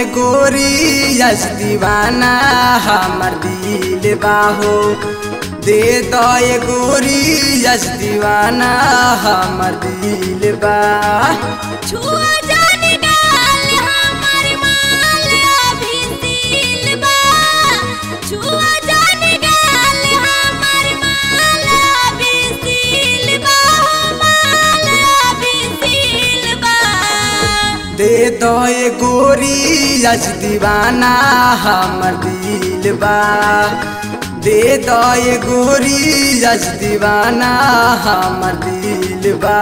गोरी यस दीवाना हमर दिल बाहो दे दो ये गोरी यस दीवाना हमर दिल बा छुआ जाने डाल हमर माल अभी सील बा छुआ जाने डाल हमर माल अभी सील बा माल अभी सील बा दे दो ये गोरी यस दीवाना हमर दिल बा दे दो ये गोरी यस दीवाना हमर दिल बा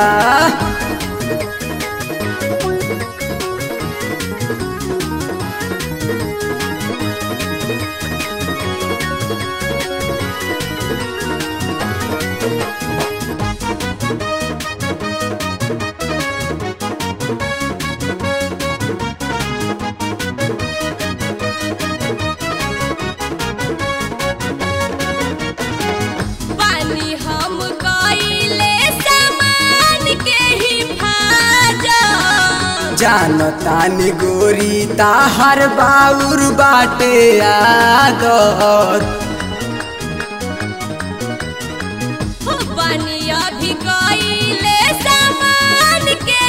पानी हम कइले सामान के हिफाजत जानो तानी गोरी ताहर बाउर बाटे आदत हो पानी अभी कइले सामान के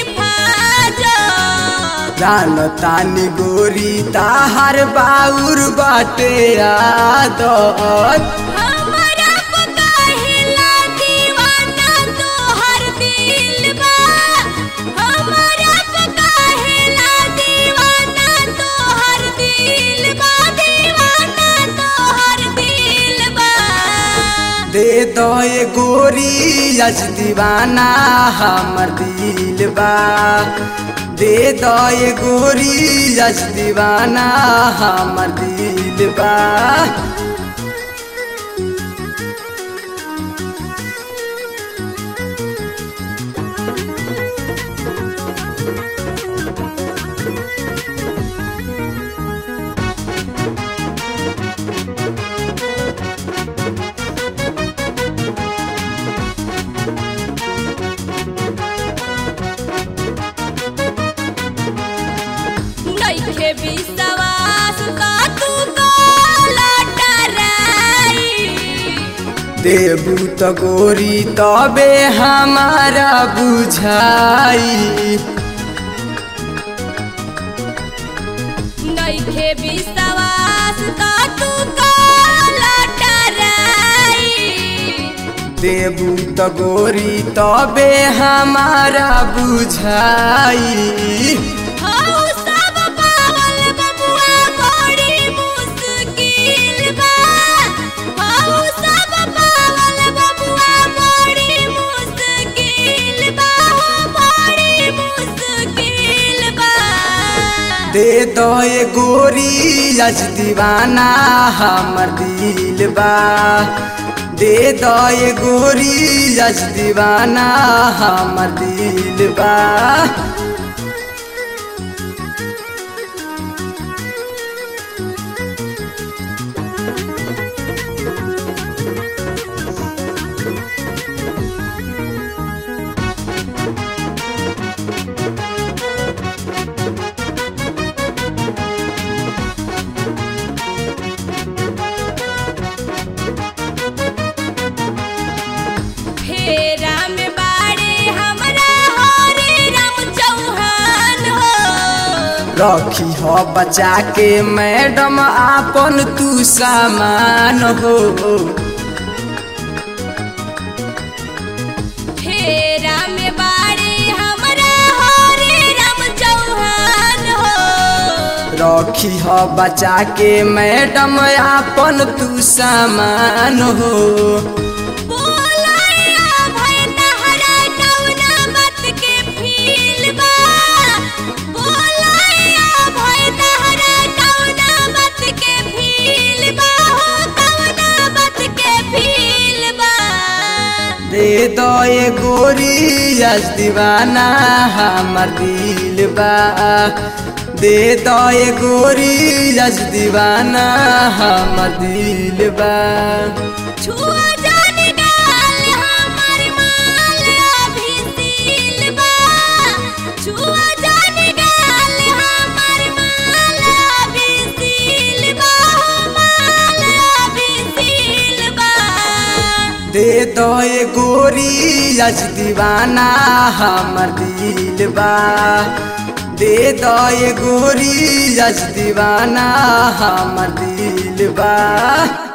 हिफाजत जानो तानी गोरी ताहर बाउर बाटे आदत हमरा पकाहिला दीवाना तोहर दिल बा हमरा पकाहिला दीवाना तोहर दिल बा दीवाना तोहर दिल बा दे दो ये गोरी यज दीवाना हमर दिल बा दे दो ये गोरी यज दीवाना हमर दिल बा नइखे विश्वास का तू काला डराई देबू तो गोरी तबे हमारा बुझाई नइखे विश्वास का तू काला डराई देबू तो गोरी तबे हमारा बुझाई हौ सब पावल बबुआ बड़ी मुश्किल बा हौ सब पावल बबुआ बड़ी मुश्किल बा हो बड़ी मुश्किल बा दे दो ये गोरी यज दीवाना हमर दिल बा दे दो ये गोरी यज दीवाना हमर दिल बा फेरा में बाड़े हमरा हरे राम चौहान हो रखी हो बचा के मैडम आपन तू सामान हो फेरा में बाड़े हमरा हरे राम चौहान हो रखी हो बचा के मैडम आपन तू सामान हो बोलाया भय तहरा कौना मत के फील बा बोलाया भय तहरा कौना मत के फील बा हो कौना मत के फील बा दे दो ये गोरी यज दीवाना हमर दिल बा दे दो ये गोरी यज दीवाना हमर दिल बा छुआ जाने डाल हमर माल अभी सील बा छुआ जाने डाल हमर माल दे दो ये गोरी आज दीवाना हमर दिल बा दे दो ये गोरी आज दीवाना हमर दिल बा